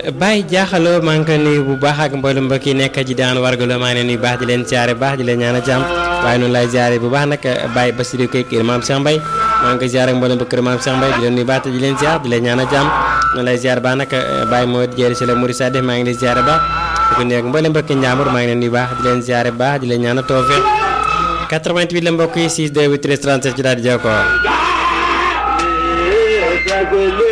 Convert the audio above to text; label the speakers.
Speaker 1: Baye jaaxaloo maa ngi koy nuyu bu baax ak mboolem mbokk yi nekk ci daan wargaloo maa ngi leen nuyu baax di leen siyaare baax di leen ñaan a jàmm waaye noonu lay siyaare bu baax nag Baye Bassirou Kay kër Maam Cheikh Mbaye maa ngi koy siyaare ak mboolem ba kër Maam Cheikh Mbaye di leen nuyu baax te di leen siyaar di leen ñaan a jàmm noonu lay siyaare baax nag Baye moo jéeri si la Mouride Sadef maa ngi leen siyaare baax di ko nuyu ak mboolem mbokki njàmbur maa ngi leen nuyu baax di leen siyaare baax di leen ñaan a tawfeex 88 la mbokk yi 6 2 13 37 ci daal di jokkoo